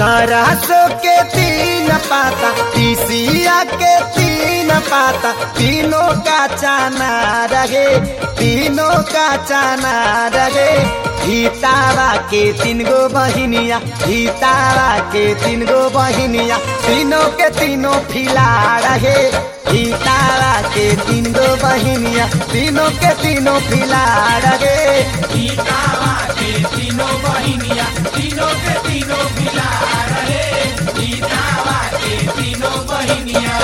सरसों के तीन पाता तीसिया के तीन पाता तीनों का चाना रहे तीनों का चाना रहे हितावा के तीन गो बहिनिया हितावा के तीन गो बहिनिया तीनों के तीनों फिला रहे हितावा के तीन गो बहिनिया तीनों के तीनों फिला रहे गीतावा के तीनों बहिनिया तीनों के तीनों मिला रहे गीतावा के तीनों बहिनिया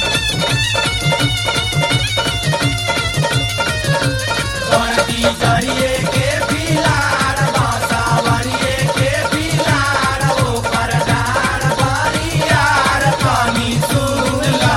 बड़की जरिए के पिलार बासावरिए के पिलार ओकर डार बरियार पानी सुन ला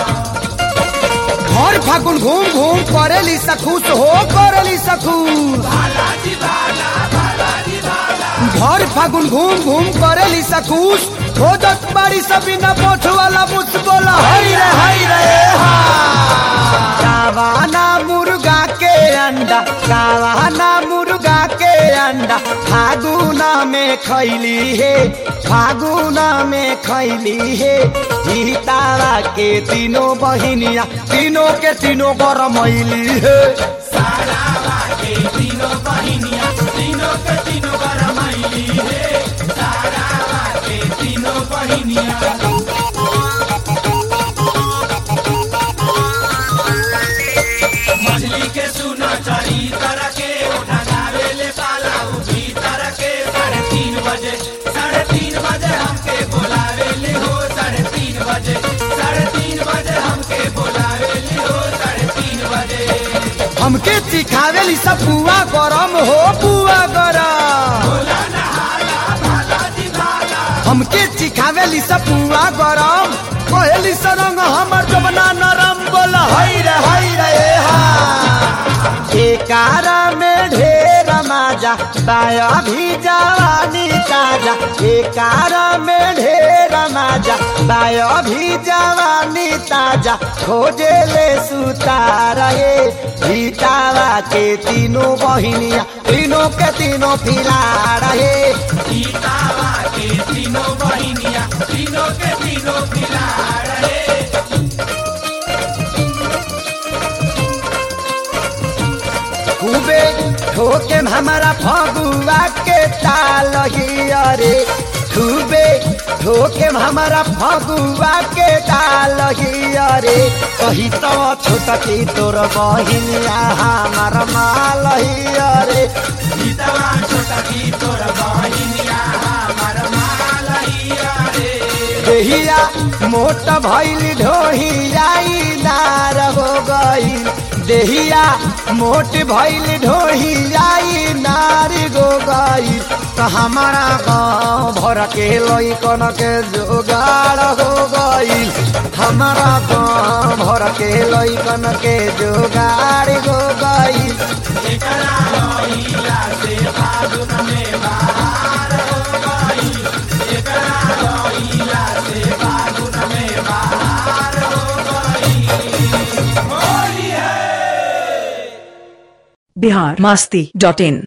घर फागुन घूम घूम करेली सखूस हो करेली सखूस बालाजी बाला बालाजी बाला घर फागुन घूम घूम करेली सखूस खोजत बाड़ी सभी न पोछ वाला मुझ बोला हई रे हई रे हा कावाना मुर्गा के अंडा कावाना मुर्गा के अंडा फागुना में खैली है फागुना में खैली है हितावा के तीनों बहिनिया तीनों के तीनों गरमैली है सारावा के तीनों बहिनिया तीनों के तीनों गरमैली है सारावा के तीनों बहिनिया मछली के सुना चरी तरह के उठा गावे ले पाला उठी तरह के साढ़े तीन बजे साढ़े तीन बजे हमके बुलावे ले हो साढ़े तीन बजे साढ़े तीन बजे हमके बुलावे ले हो साढ़े तीन बजे हमके सिखावेली सब पुआ गरम हो पुआ गरम भोला नहाला भाला जी भाला हमके सिखावेली सब पुआ गरम कहली सरंग हमर जबना नरम बोल हई रे हई रे ए हा एकारा में ढेर माजा बाया भी जवानी ताजा एकारा में ढेर माजा बाया भी जवानी ताजा खोजे ले सुतार हे भीतावा के तीनों बहिनिया तीनों के तीनों फिला रहे गीतावा के तीनों बहिनिया तीनों के तीनों खिला रहे खूबे ठोके हमारा फगुआ के ताल ही अरे खूबे ठोके हमारा फगुआ के ताल ही अरे कही तो छोटा की तोर बहिनिया हमार माल ही अरे गीतवा छोटा की तोर बहिनिया हमार मालैया रे देहिया मोट भैल ढोहियाई नार हो गई देहिया मोट भैल ढोहियाई नार गो गई तो हमारा गाँव भर के लैकन के जोगाड़ हो गई हमारा गाँव भर के लैकन के जोगाड़ हो गई एकरा लइला से फागुन में बाहर हो गई एकरा लइला से फागुन में बाहर हो गई होली है बिहार मस्ती डॉट इन